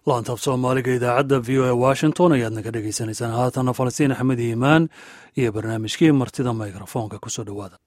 laantaaf soomaaliga idaacadda v o a washington ayaad naga dhegeysaneysaan haatanna falastiin axmed iimaan iyo barnaamijkii martida mikrofoonka kusoo dhowaada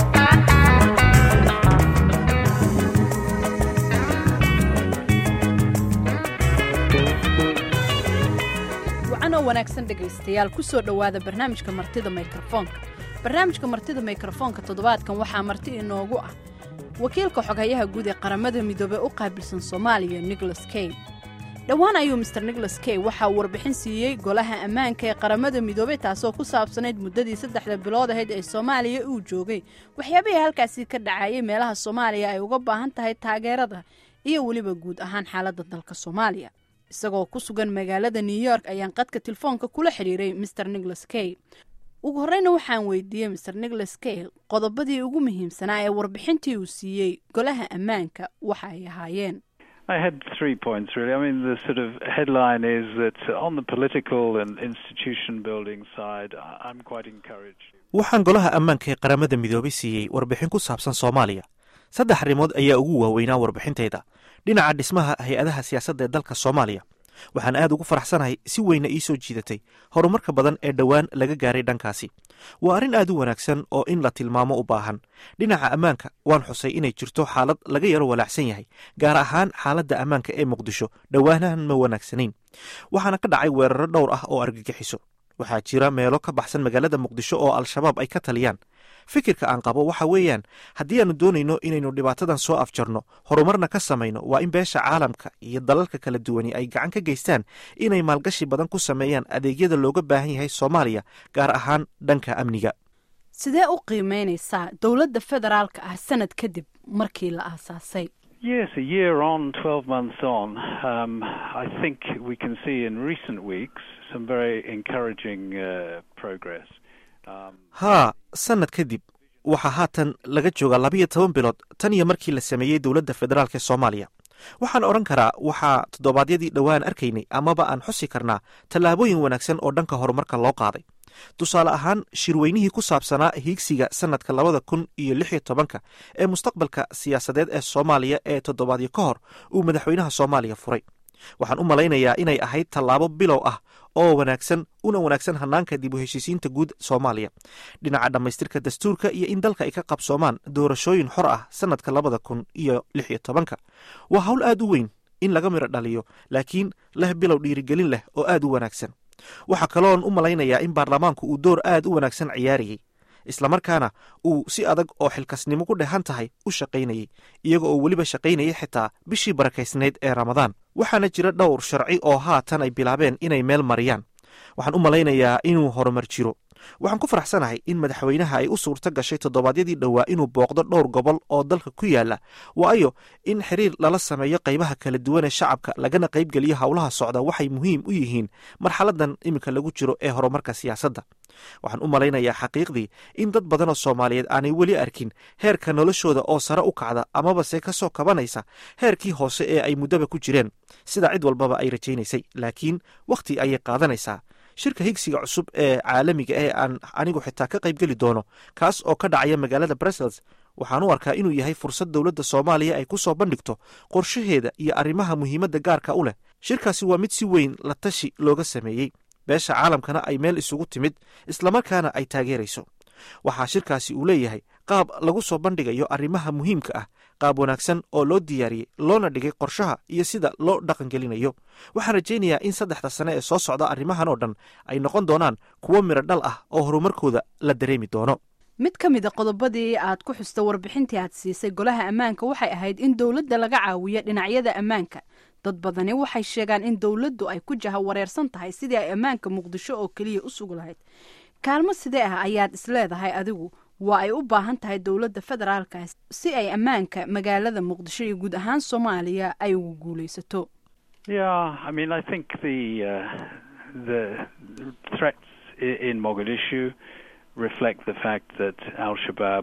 wacanoo wanaagsan dhegaystayaal kusoo dhowaada barnaamijka martida mikrofoonka barnaamijka martida mikrofoonka toddobaadkan waxaa marti inoogu ah wakiilka xoghayaha guud ee qaramada midoobey u qaabilsan soomaaliya nicholas kay dhowaan ayuu master nicholas kay waxaa uu warbixin siiyey golaha ammaanka ee qaramada midoobey taasoo ku saabsanayd muddadii saddexda bilood ahayd ee soomaaliya uu joogay waxyaabihii halkaasi ka dhacayay meelaha soomaaliya ay uga baahan tahay taageerada iyo weliba guud ahaan xaaladda dalka soomaaliya isagoo ku sugan magaalada new york ayaan qadka telefoonka kula xidhiiray master nicholas kay ugu horeyna waxaan weydiiyey master nicholas kay qodobadii ugu muhiimsanaa ee warbixintii uu siiyey golaha ammaanka waxa ay ahaayeen I had three points really. I mean, the sort of headline is that on the political and institution building side, I'm quite encouraged. waxaan golaha ammaanka ee qaramada midoobay siiyey warbixin ku saabsan soomaaliya saddex arrimood ayaa ugu waaweynaa warbixintayda dhinaca dhismaha hay-adaha siyaasadda ee dalka soomaaliya waxaan aad ugu faraxsanahay si weyna ii soo jiidatay horumarka badan ee dhowaan laga gaaray dhankaasi waa arrin aad u wanaagsan oo in la tilmaamo u baahan dhinaca ammaanka waan xusay inay jirto xaalad laga yaro walaacsan yahay gaar ahaan xaaladda ammaanka ee muqdisho dhowaanahan ma wanaagsanayn waxaana ka dhacay weeraro dhowr ah oo argagixiso waxaa jira meelo ka baxsan magaalada muqdisho oo al-shabaab ay ka taliyaan fikirka aan qabo waxa weeyaan haddii aanu doonayno inaynu dhibaatadan soo afjarno horumarna ka samayno waa in beesha caalamka iyo dalalka kala duwani ay gacan ka geystaan inay maalgashi badan ku sameeyaan adeegyada looga baahan yahay soomaaliya gaar ahaan dhanka amniga sidee u qiimeynaysaa dowladda federaalka ah sanad kadib markii la aasaasay Yes, a year on, 12 months on, um, I think we can see in recent weeks some very encouraging uh, progress. Um, haa sannad kadib waxaa haatan laga joogaa labiyo toban bilood tan iyo markii la sameeyey dowladda federaalk ee soomaaliya waxaan odhan karaa waxaa toddobaadyadii dhowaan arkaynay amaba aan xusi karnaa tallaabooyin wanaagsan oo dhanka horumarka loo qaaday tusaale ahaan shirweynihii ku saabsanaa hiigsiga sannadka labada kun iyo lix iyo tobanka ee mustaqbalka siyaasadeed ee soomaaliya ee toddobaadyo ka hor uu madaxweynaha soomaaliya furay waxaan u malaynayaa inay ahayd tallaabo bilow ah oo wanaagsan una wanaagsan hanaanka dib u heshiisiinta guud soomaaliya dhinaca dhammaystirka dastuurka iyo in dalka ay ka qabsoomaan doorashooyin xor ah sannadka labada kun iyo lix iyo tobanka waa hawl aad u weyn in laga midho dhaliyo laakiin leh bilow dhiirigelin leh oo aad u wanaagsan waxaa kaloon u malaynayaa in baarlamaanku uu door aad u wanaagsan ciyaarayey islamarkaana uu si adag oo xilkasnimo ku dhehan tahay u shaqaynayey iyaga oo weliba shaqaynayay xitaa bishii barakaysnayd ee ramadaan waxaana jira dhowr sharci oo haatan ay bilaabeen inay meel mariyaan waxaan u malaynayaa inuu horumar jiro waxaan ku faraxsanahay in madaxweynaha ay u suurto gashay toddobaadyadii dhowaa inuu booqdo dhowr gobol oo dalka ku yaala waayo in xiriir lala sameeyo qaybaha kala duwan ee shacabka lagana qaybgeliyo howlaha socda waxay muhiim u yihiin marxaladan iminka lagu jiro ee horumarka siyaasadda waxaan u malaynayaa xaqiiqdii in dad badan oo soomaaliyeed aanay weli arkin heerka noloshooda oo sare u kacda amabase ka soo kabanaysa heerkii hoose ee ay muddaba ku jireen sida cid walbaba ay rajaynaysay laakiin wakhti ayay qaadanaysaa shirka higsiga cusub ee caalamiga ee aan anigu xitaa ka qaybgeli doono kaas oo ka dhacaya magaalada brussels waxaan u arkaa inuu yahay fursad dowladda soomaaliya ay ku soo bandhigto qorshaheeda iyo arrimaha muhiimadda gaarka u leh shirkaasi waa mid si weyn la tashi looga sameeyey beesha caalamkana ay meel isugu timid islamarkaana ay taageerayso waxaa shirkaasi uu leeyahay qaab lagu soo bandhigayo arrimaha muhiimka ah qaab wanaagsan oo loo diyaariyey loona dhigay qorshaha iyo sida loo dhaqangelinayo waxaan rajaynayaa in saddexda sane ee soo socda arrimahan oo dhan ay noqon doonaan kuwo midho dhal ah oo horumarkooda la dareemi doono mid ka mid a qodobadii aad ku xusta warbixintii aad siisay golaha ammaanka waxay ahayd in dowladda laga caawiyo dhinacyada ammaanka dad badani waxay sheegaan in dowladdu ay ku jaha wareersan tahay sidii ay ammaanka muqdisho oo keliya u sugi lahayd kaalmo sidee ah ayaad isleedahay adigu waa ay u baahan tahay dowladda federaalka si ay ammaanka magaalada muqdisho iyo guud ahaan soomaaliya ay ugu guulaysato yeah, I mean, I think the uh, the threats in Mogadishu reflect the fact that Al Shabaab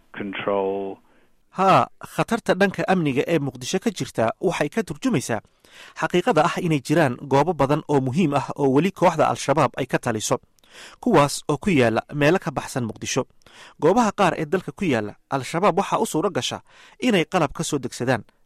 control haa khatarta dhanka amniga ee muqdisho ka jirta waxay ka turjumaysaa xaqiiqada ah inay jiraan goobo badan oo muhiim ah oo weli kooxda al-shabaab ay ka taliso kuwaas oo ku yaala meelo ka baxsan muqdisho goobaha qaar ee dalka ku yaala al-shabaab waxaa u suuro gasha inay qalab ka soo degsadaan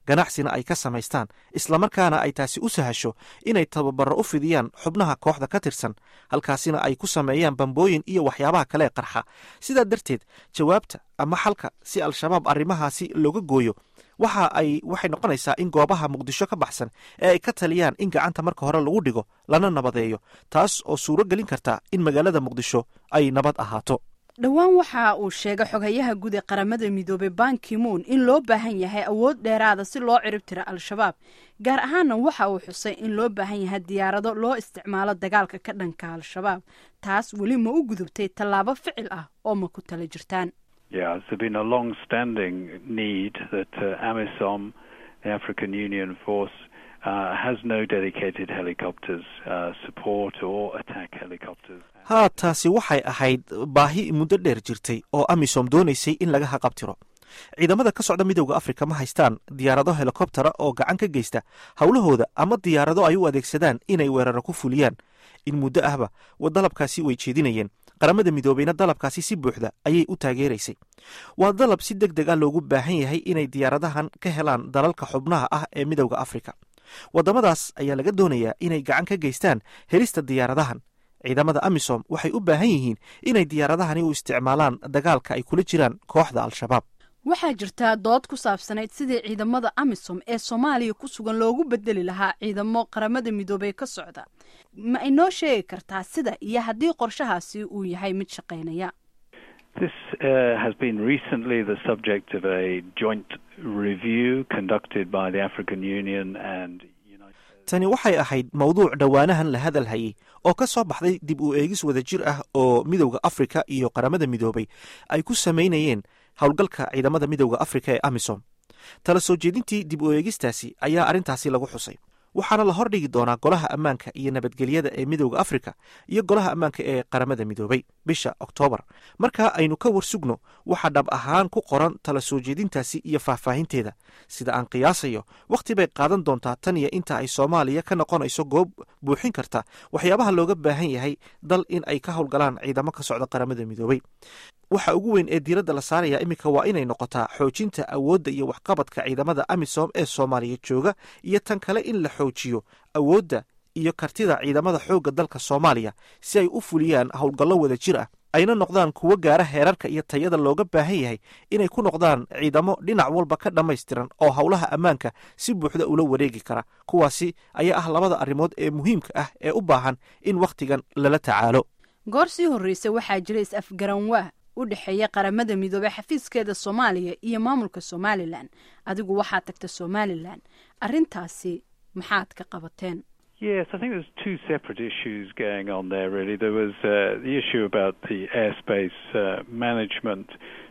ganacsina ay ka samaystaan islamarkaana ay taasi u sahasho inay tababaro u fidiyaan xubnaha kooxda ka tirsan halkaasina ay ku sameeyaan bambooyin iyo waxyaabaha kale qarxa sidaa darteed jawaabta ama xalka si al-shabaab arrimahaasi looga gooyo waxa ay waxay noqonaysaa in goobaha muqdisho ka baxsan ee ay ka taliyaan in gacanta marka hore lagu dhigo lana nabadeeyo taas oo suuro gelin karta in magaalada muqdisho ay nabad ahaato dhowaan waxa uu sheegay xogayaha guud ee qaramada midoobey bankimuun in loo baahan yahay awood dheeraada si loo cirib tiro al-shabaab gaar ahaana waxa uu xusay in loo baahan yahay diyaarado loo isticmaalo dagaalka ka dhanka al-shabaab taas weli ma u gudubtay tallaabo ficil ah oo ma ku tala jirtaan Yeah, there's been a long-standing need that uh, AMISOM, the African Union force, uh, has no dedicated helicopters uh, support or attack helicopters. haa taasi waxay ahayd baahi muddo dheer jirtay oo amisom doonaysay in laga haqabtiro ciidamada ka socda midowda afrika ma haystaan diyaarado helikobtera oo gacan ka geysta howlahooda ama diyaarado ay u adeegsadaan inay weeraro ku fuliyaan in muddo ahba dalabkaasi way jeedinayeen qaramada midoobeyna dalabkaasi si buuxda ayay u taageeraysay waa dalab si deg deg ah loogu baahan yahay inay diyaaradahan ka helaan dalalka xubnaha ah ee midowda afrika waddamadaas ayaa laga doonayaa inay gacan ka geystaan helista diyaaradahan ciidamada amisom waxay u baahan yihiin inay diyaaradahani u isticmaalaan dagaalka ay kula jiraan kooxda al-shabaab waxaa jirtaa dood ku saabsanayd sidii ciidamada amisom ee soomaaliya ku sugan loogu bedeli lahaa ciidamo qaramada midoobey ka socda ma inoo sheegi kartaa sida iyo haddii qorshahaasi uu yahay mid shaqaynaya This uh, has been recently the subject of a joint review conducted by the African Union and United tani waxay ahayd mowduuc dhowaanahan la hadal hayay oo ka soo baxday dib u eegis wadajir ah oo midowda afrika iyo qaramada midoobay ay ku samaynayeen howlgalka ciidamada midowda afrika ee amisom tala soo jeedintii dib u eegistaasi ayaa arrintaasi lagu xusay waxaana la hordhigi doonaa golaha ammaanka iyo nabadgelyada ee midowda afrika iyo golaha ammaanka ee qaramada midoobay bisha oktoobar markaa aynu ka warsugno waxaa dhab ahaan ku qoran tala soo jeedintaasi iyo faahfaahinteeda sida aan qiyaasayo wakhti bay qaadan doontaa tan iyo inta ay soomaaliya ka noqonayso goob buuxin karta waxyaabaha looga baahan yahay dal in ay ka howlgalaan ciidamo ka socda qaramada midoobay waxa ugu weyn ee diiradda la saaraya iminka waa inay noqotaa xoojinta awoodda iyo waxqabadka ciidamada amisom ee soomaaliya jooga iyo tan kale in la xoojiyo awoodda iyo kartida ciidamada xoogga dalka soomaaliya si ay u fuliyaan howlgallo wada jir ah ayna noqdaan kuwo gaara heerarka iyo tayada looga baahan yahay inay ku noqdaan ciidamo dhinac walba ka dhammaystiran oo howlaha ammaanka si buuxda ula wareegi kara kuwaasi ayaa ah labada arrimood ee muhiimka ah ee u baahan in wakhtigan lala tacaalo goor sii horreysay waxaa jira is-afgaranwaa u dhexeeya qaramada midoobey xafiiskeeda soomaaliya iyo maamulka somalilan adigu waxaad tagta somalilan arrintaasi maxaad ka qabateen Yes, I think there's two separate issues going on there. Really, there was uh, the issue about the airspace uh, management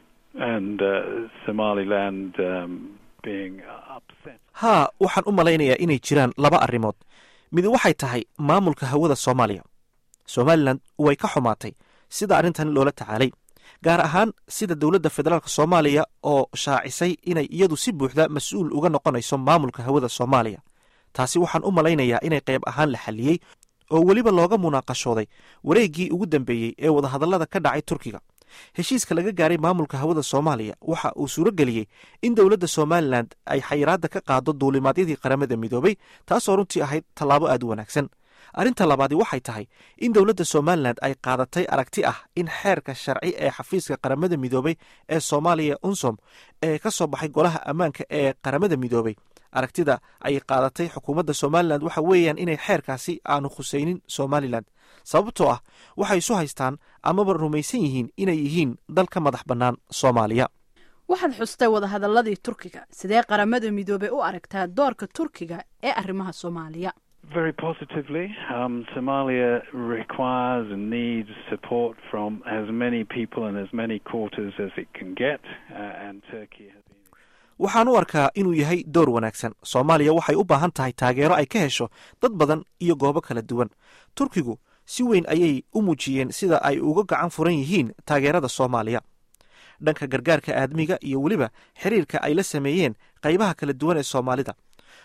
and uh, Somaliland um, being upset. haa waxaan u malaynayaa inay jiraan laba arrimood mid waxay tahay maamulka hawada soomaaliya somalilan way ka xumaatay sida arrintan loola tacaalay gaar ahaan sida dowladda federaalk soomaaliya oo shaacisay inay iyadu si buuxda mas-uul uga noqonayso maamulka hawada soomaaliya taasi waxaan u malaynayaa inay qayb ahaan la xalliyey oo weliba looga munaaqashooday wareeggii ugu dambeeyey ee wadahadallada ka dhacay turkiga heshiiska laga gaaray maamulka hawada soomaaliya waxa uu suuro geliyey in dowladda somalilan ay xayiraadda ka qaado duulimaadyadii qaramada midoobay taasoo runtii ahayd tallaabo aad u wanaagsan arrinta labaadi waxay tahay in dowladda somalilan ay qaadatay aragti ah in xeerka sharci ee xafiiska qaramada midoobay ee soomaaliya unsom ee ka soo baxay golaha ammaanka ee qaramada midoobay aragtida ay qaadatay xukuumadda somalilan waxa weeyaan inay xeerkaasi aanu khusaynin somalilan sababtoo ah waxay isu haystaan amaba rumaysan yihiin inay yihiin dal ka madax bannaan soomaaliya waxaad xustay wadahadalladii turkiga sidee qaramada midoobey u aragtaa doorka turkiga ee arrimaha soomaaliya Very positively, um, Somalia requires and needs support from as many people and as many quarters as it can get, uh, and Turkey has been. waxaan u arkaa inuu yahay door wanaagsan soomaaliya waxay u baahan tahay taageero ay ka hesho dad badan iyo goobo kala duwan turkigu si weyn ayay u muujiyeen sida ay uga gacan furan yihiin taageerada soomaaliya dhanka gargaarka aadmiga iyo weliba xiriirka ay la sameeyeen qaybaha kala duwan ee soomaalida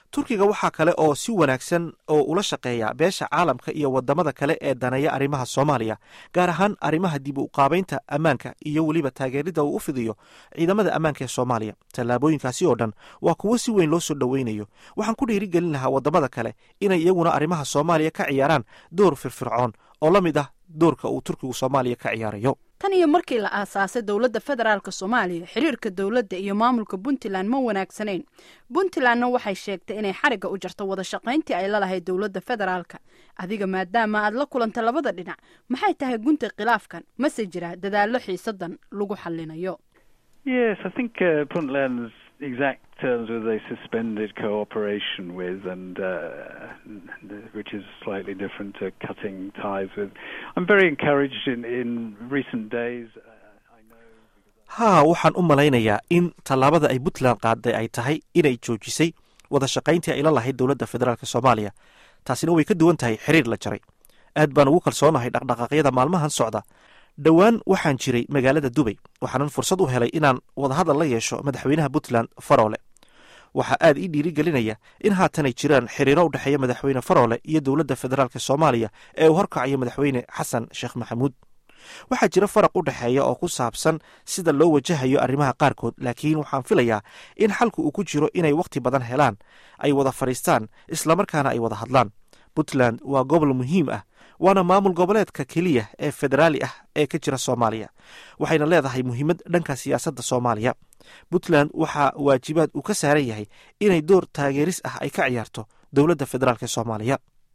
turkiga waxaa kale oo si wanaagsan oo ula shaqeeya beesha caalamka iyo wadamada kale ee daneeya arrimaha soomaaliya gaar ahaan arrimaha dib u qaabaynta ammaanka iyo weliba taageerida uu u fidiyo ciidamada ammaanka ee soomaaliya tallaabooyinkaasi oo dhan waa kuwo si weyn loo soo dhoweynayo waxaan ku dhiirigelin lahaa wadamada kale inay iyaguna arrimaha soomaaliya ka ciyaaraan door firfircoon oo la mid ah doorka uu turkigu soomaaliya ka ciyaarayo tan iyo markii la aasaasay dowladda federaalk soomaaliya xiriirka dowladda iyo maamulka puntland ma wanaagsanayn puntlandna waxay sheegtay inay xarigga u jarto wada shaqayntii ay lalahayd dowladda federaalka adiga maadaama aad la kulanta labada dhinac maxay tahay gunta khilaafkan mase jira dadaallo xiisadan lagu xallinayo Yes, I think uh, Puntland's exact terms were they suspended cooperation with, and uh, which is slightly different to cutting ties with. I'm very encouraged in, in recent days. Uh, I know. haa waxaan u malaynayaa in tallaabada ay puntland qaaday ay tahay inay joojisay wada shaqayntii ay la lahayd dowladda federaalk soomaaliya taasina way ka duwan tahay xiriir la jaray aad baan ugu kalsoonahay dhaqdhaqaaqyada maalmahan socda dhowaan waxaan jiray magaalada dubay waxaanan fursad u helay inaan wadahadal la yeesho madaxweynaha puntland faroole waxaa aad ii dhiirigelinaya in haatanay jiraan xiriiro u dhexeeya madaxweyne faroole iyo dowladda federaalk soomaaliya ee uu horkacayo madaxweyne xasan sheekh maxamuud waxaa jira faraq u dhexeeya oo ku saabsan sida loo wajahayo arrimaha qaarkood laakiin waxaan filayaa in xalku uu ku jiro inay wakhti badan helaan ay wada fadhiistaan islamarkaana ay wada hadlaan puntland waa gobol muhiim ah waana maamul goboleedka keliya ee federaali ah ee ka jira soomaaliya waxayna leedahay muhiimad dhanka siyaasadda soomaaliya puntland waxaa waajibaad uu ka saaran yahay inay door taageeris ah ay ka ciyaarto dowladda federaalk ee soomaaliya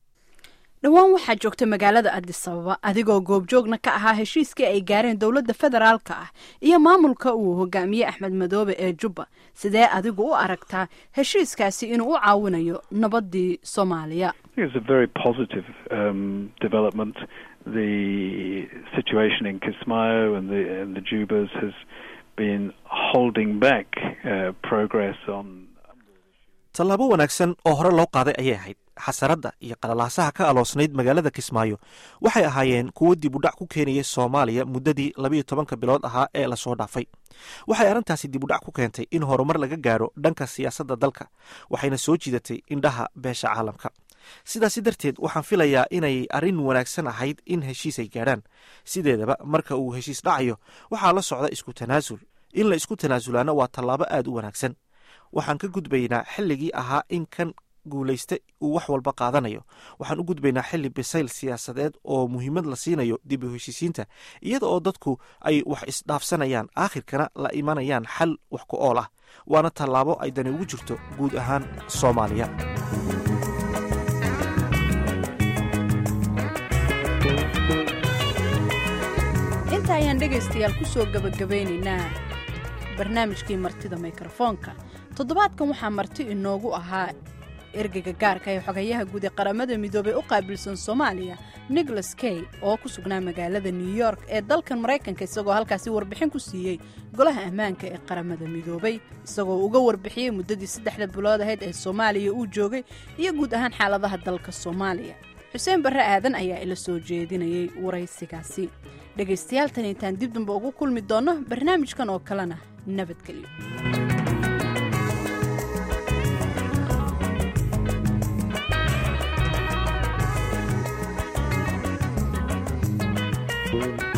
dhowaan waxaa joogta magaalada adis ababa adigoo goobjoogna ka ahaa heshiiskii ay gaareen dowladda federaalka ah iyo maamulka uu hogaamiyey axmed madoobe ee jubba sidee adigu u aragtaa heshiiskaasi inuu u caawinayo nabadii soomaaliya I think it's a very positive um, development. The situation in Kismayo and the and the Jubas has been holding back uh, progress on. tallaabo wanaagsan oo hore loo qaaday ayay ahayd xasaradda iyo qalalaasaha ka aloosnayd magaalada kismaayo waxay ahaayeen kuwo dib u dhac ku keenayay soomaaliya muddadii labiyo tobanka bilood ahaa ee lasoo dhaafay waxay arrintaasi dib u dhac ku keentay in horumar laga gaaro dhanka siyaasadda dalka waxayna soo jiidatay indhaha beesha caalamka sidaasi darteed waxaan filayaa inay arrin wanaagsan ahayd in heshiis ay gaadhaan sideedaba marka uu heshiis dhacayo waxaa la socda isku tanaasul in la isku tanaasulaana waa tallaabo aad u wanaagsan waxaan ka gudbaynaa xilligii ahaa in kan guulaysta uu wax walba qaadanayo waxaan u gudbaynaa xilli bisayl siyaasadeed oo muhiimad la siinayo dib u heshiisiinta iyada oo dadku ay wax isdhaafsanayaan aakhirkana la imanayaan xal wax ku ool ah waana tallaabo ay dani ugu jirto guud ahaan soomaaliya inta ayaan dhegaystayaal ku soo gebagabeynaynaa barnaamijkii martida mikrofoonka toddobaadkan waxaa marti inoogu ahaa ergeyga gaarka ee xogayaha guud ee qaramada midoobey u qaabilsan soomaaliya nicholas kay oo ku sugnaa magaalada new york ee dalkan maraykanka isagoo halkaasi warbixin ku siiyey golaha ammaanka ee qaramada midoobey isagoo uga warbixiyey muddadii saddexda bilood ahayd ee soomaaliya uu joogay iyo guud ahaan xaaladaha dalka soomaaliya xuseen barre aadan ayaa ila soo jeedinayay waraysigaasi dhegaystayaal tan intaan dib damba ugu kulmi doonno barnaamijkan oo kalena nabadgelyo thank you